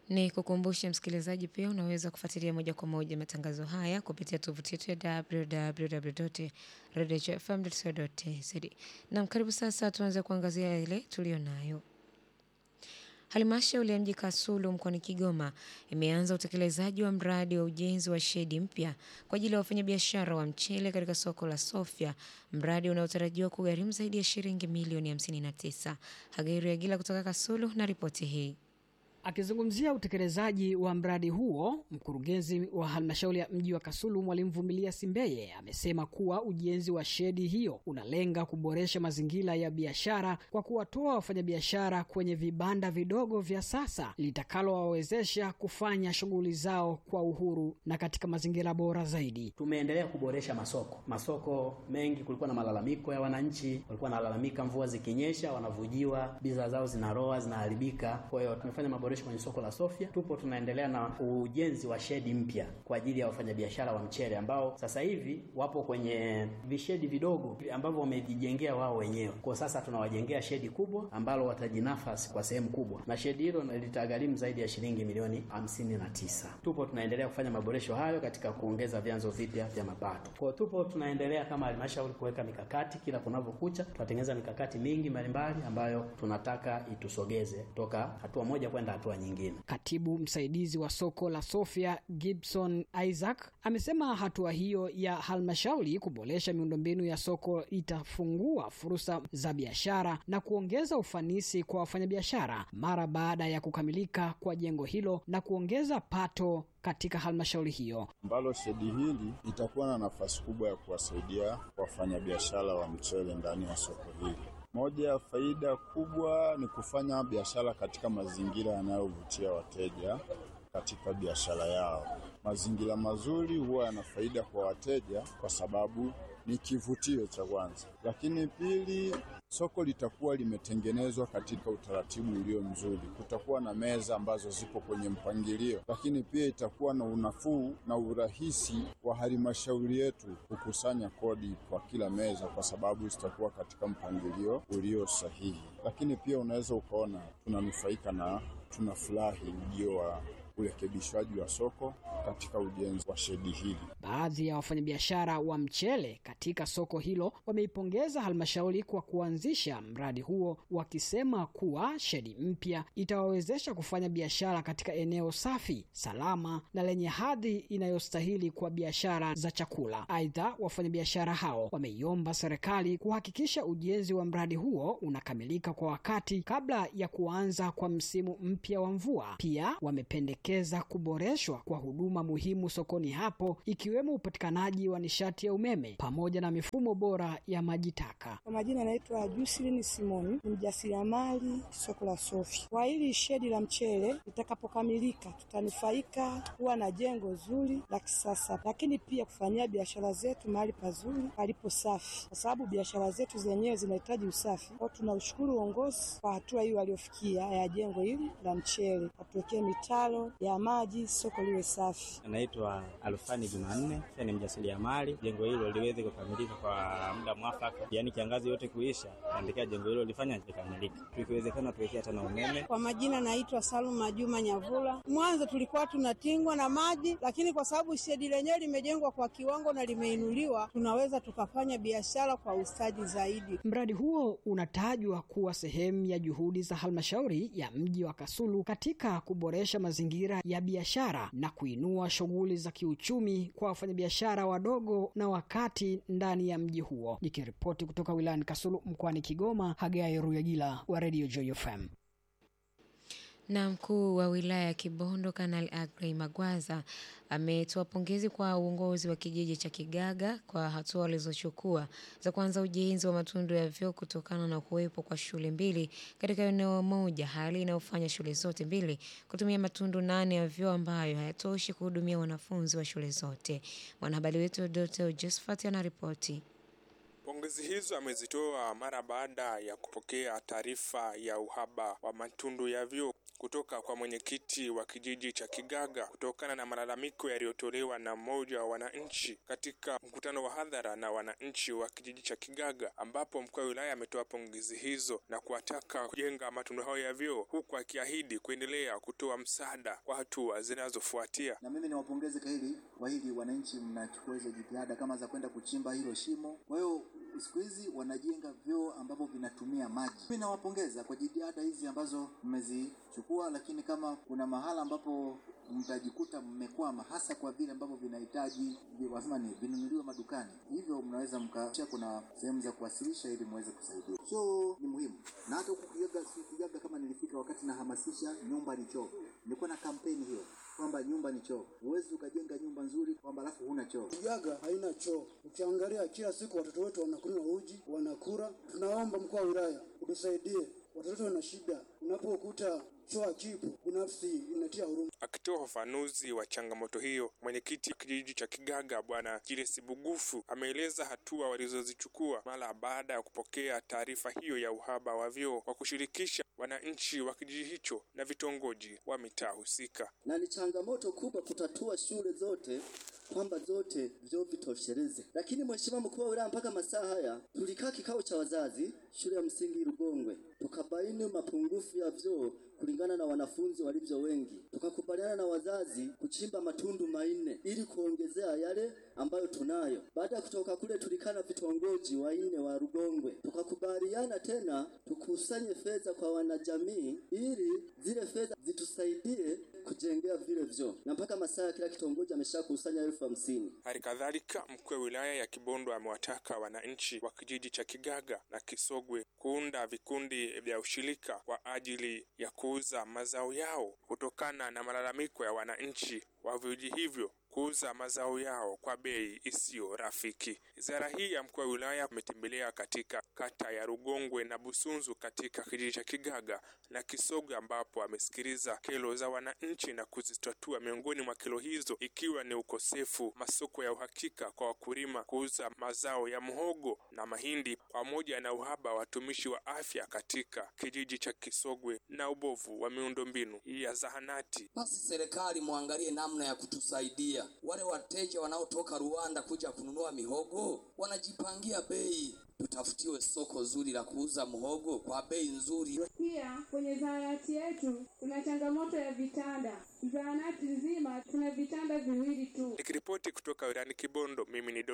Ni kukumbushe msikilizaji pia unaweza kufuatilia moja kwa moja matangazo haya kupitia tovuti yetu ya www.redfm.co.tz. Naam, karibu sasa tuanze kuangazia yale tuliyo nayo. Halmashauri ya mji Kasulu mkoani Kigoma imeanza utekelezaji wa mradi wa ujenzi wa shedi mpya kwa ajili ya wafanyabiashara wa mchele katika soko la Sofia, mradi unaotarajiwa kugharimu zaidi ya shilingi milioni 59. Hageri Agila kutoka Kasulu na ripoti hii. Akizungumzia utekelezaji wa mradi huo, mkurugenzi wa halmashauri ya mji wa Kasulu Mwalimu Vumilia Simbeye amesema kuwa ujenzi wa shedi hiyo unalenga kuboresha mazingira ya biashara kwa kuwatoa wafanyabiashara kwenye vibanda vidogo vya sasa litakalowawezesha kufanya shughuli zao kwa uhuru na katika mazingira bora zaidi. Tumeendelea kuboresha masoko. Masoko mengi kulikuwa na malalamiko ya wananchi, walikuwa wanalalamika mvua zikinyesha wanavujiwa, bidhaa zao zinaroa, zinaharibika. Kwa hiyo tumefanya maboresho kwenye soko la Sofia. Tupo tunaendelea na ujenzi wa shedi mpya kwa ajili ya wafanyabiashara wa mchele ambao sasa hivi wapo kwenye vishedi vidogo ambavyo wamejijengea wao wenyewe. Kwa sasa tunawajengea shedi kubwa ambalo watajinafasi kwa sehemu kubwa, na shedi hilo litagharimu zaidi ya shilingi milioni hamsini na tisa. Tupo tunaendelea kufanya maboresho hayo katika kuongeza vyanzo vipya vya mapato. Kwa tupo tunaendelea kama halmashauri kuweka mikakati, kila kunavyokucha tunatengeneza mikakati mingi mbalimbali ambayo tunataka itusogeze kutoka hatua moja kwenda hatua nyingine. Katibu msaidizi wa soko la Sofia Gibson Isaac amesema hatua hiyo ya halmashauri kuboresha miundombinu ya soko itafungua fursa za biashara na kuongeza ufanisi kwa wafanyabiashara mara baada ya kukamilika kwa jengo hilo na kuongeza pato katika halmashauri hiyo, ambalo shedi hili itakuwa na nafasi kubwa ya kuwasaidia wafanyabiashara wa mchele ndani ya soko hili. Moja ya faida kubwa ni kufanya biashara katika mazingira yanayovutia wateja katika biashara yao. Mazingira mazuri huwa yana faida kwa wateja kwa sababu ni kivutio cha kwanza, lakini pili, soko litakuwa limetengenezwa katika utaratibu ulio mzuri. Kutakuwa na meza ambazo zipo kwenye mpangilio, lakini pia itakuwa na unafuu na urahisi wa halmashauri yetu kukusanya kodi kwa kila meza, kwa sababu zitakuwa katika mpangilio ulio sahihi. Lakini pia unaweza ukaona tunanufaika na tunafurahi ujio wa urekebishwaji wa soko katika ujenzi wa shedi hili. Baadhi ya wafanyabiashara wa mchele katika soko hilo wameipongeza halmashauri kwa kuanzisha mradi huo, wakisema kuwa shedi mpya itawawezesha kufanya biashara katika eneo safi, salama na lenye hadhi inayostahili kwa biashara za chakula. Aidha, wafanyabiashara hao wameiomba serikali kuhakikisha ujenzi wa mradi huo unakamilika kwa wakati kabla ya kuanza kwa msimu mpya wa mvua. Pia wamependekeza kuboreshwa kwa huduma muhimu sokoni hapo ikiwemo upatikanaji wa nishati ya umeme pamoja na mifumo bora ya maji taka. Kwa majina yanaitwa Jusilini Simoni, ni mjasiriamali soko la Sofi. Kwa hili shedi la mchele litakapokamilika, tutanufaika kuwa na jengo zuri la kisasa, lakini pia kufanyia biashara zetu mahali pazuri palipo safi, kwa sababu biashara zetu zenyewe zinahitaji usafi. Kwa tunaushukuru uongozi kwa hatua hii waliofikia ya jengo hili la mchele, watuwekee mitaro ya maji, soko liwe safi. Anaitwa Alfani Jumanne, pia ni mjasiriamali. Jengo hilo liweze kukamilika kwa muda mwafaka, yaani kiangazi yote kuisha, naendelea jengo hilo lifanya likamilika, tukiwezekana tuwekea tena umeme. Kwa majina naitwa Saluma Juma Nyavula. Mwanzo tulikuwa tunatingwa na maji, lakini kwa sababu shedi lenyewe limejengwa kwa kiwango na limeinuliwa, tunaweza tukafanya biashara kwa ustadi zaidi. Mradi huo unatajwa kuwa sehemu ya juhudi za halmashauri ya mji wa Kasulu katika kuboresha mazingira ya biashara na kuinua shughuli za kiuchumi kwa wafanyabiashara wadogo na wakati ndani ya mji huo. Nikiripoti kutoka wilayani Kasulu mkoani Kigoma, Hagai Ruyagila wa Radio Joy FM. Na mkuu wa wilaya ya Kibondo Kanali Agrey Magwaza ametoa pongezi kwa uongozi wa kijiji cha Kigaga kwa hatua walizochukua za kuanza ujenzi wa matundu ya vyoo kutokana na kuwepo kwa shule mbili katika eneo moja, hali inayofanya shule zote mbili kutumia matundu nane ya vyoo ambayo hayatoshi kuhudumia wanafunzi wa shule zote. Mwanahabari wetu Dr. Josephat anaripoti. Pongezi hizo amezitoa mara baada ya kupokea taarifa ya uhaba wa matundu ya vyoo kutoka kwa mwenyekiti wa kijiji cha Kigaga kutokana na malalamiko yaliyotolewa na mmoja wa wananchi katika mkutano wa hadhara na wananchi wa kijiji cha Kigaga, ambapo mkuu wa wilaya ametoa pongezi hizo na kuwataka kujenga matundu hayo ya vyoo, huku akiahidi kuendelea kutoa msaada kwa hatua zinazofuatia. Na mimi niwapongeze kwa hili kwa hili, wananchi mnachukua hizo jitihada kama za kwenda kuchimba hilo shimo. Kwa hiyo siku hizi wanajenga vyoo ambavyo vinatumia maji. Mimi nawapongeza kwa jitihada hizi ambazo mmezichukua, lakini kama kuna mahala ambapo mtajikuta mmekwama, hasa kwa vile ambavyo vinahitaji wasema ni vinunuliwe madukani, hivyo mnaweza mka, kuna sehemu za kuwasilisha ili muweze kusaidia. So ni muhimu, na hata huku Kigaga, si Kigaga, kama nilifika wakati nahamasisha nyumba ni choo, nilikuwa na kampeni hiyo kwamba nyumba ni choo. Huwezi ukajenga nyumba nzuri kwamba alafu huna choo. Kigaga haina choo. Ukiangalia kila siku watoto wetu wanakunywa uji, wanakula. Tunaomba mkuu wa wilaya utusaidie, watoto wetu wana shida. Unapokuta choo hakipo, binafsi inatia huruma. Akitoa ufafanuzi wa changamoto hiyo, mwenyekiti wa kijiji cha Kigaga Bwana Julius Bugufu ameeleza hatua walizozichukua mara baada ya kupokea taarifa hiyo ya uhaba wa vyoo kwa kushirikisha wananchi wa kijiji hicho na vitongoji wa mitaa husika. Na ni changamoto kubwa kutatua shule zote kwamba zote vyoo vitosheleze, lakini mheshimiwa mkuu wa wilaya, mpaka masaa haya tulikaa kikao cha wazazi shule ya msingi Rugongwe, tukabaini mapungufu ya vyoo kulingana na wanafunzi walivyo wengi, tukakubaliana na wazazi kuchimba matundu manne ili kuongezea yale ambayo tunayo. Baada ya kutoka kule, tulikaa na vitongoji wanne wa Rugongwe, tukakubaliana tena tukusanye fedha kwa wanajamii ili zile fedha zitusaidie kujengea vile vyoo, na mpaka masaa kila kitongoji ameshakusanya elfu hamsini. Hali kadhalika mkuu wa wilaya ya Kibondo amewataka wananchi wa kijiji cha Kigaga na Kisogwe kuunda vikundi vya ushirika kwa ajili ya kuuza mazao yao kutokana na malalamiko ya wananchi wa vijiji hivyo kuuza mazao yao kwa bei isiyo rafiki. Ziara hii ya mkuu wa wilaya ametembelea katika kata ya Rugongwe na Busunzu katika kijiji cha Kigaga na Kisogwe, ambapo amesikiliza kero za wananchi na kuzitatua. Miongoni mwa kero hizo ikiwa ni ukosefu masoko ya uhakika kwa wakulima kuuza mazao ya mhogo na mahindi, pamoja na uhaba wa watumishi wa afya katika kijiji cha Kisogwe na ubovu wa miundombinu ya zahanati. Basi serikali muangalie namna ya kutusaidia wale wateja wanaotoka Rwanda kuja kununua mihogo wanajipangia bei, tutafutiwe soko zuri la kuuza mhogo kwa bei nzuri. Pia kwenye zahanati yetu kuna changamoto ya vitanda. Zahanati nzima tuna vitanda viwili tu. Nikiripoti kutoka wilayani Kibondo, mimi ni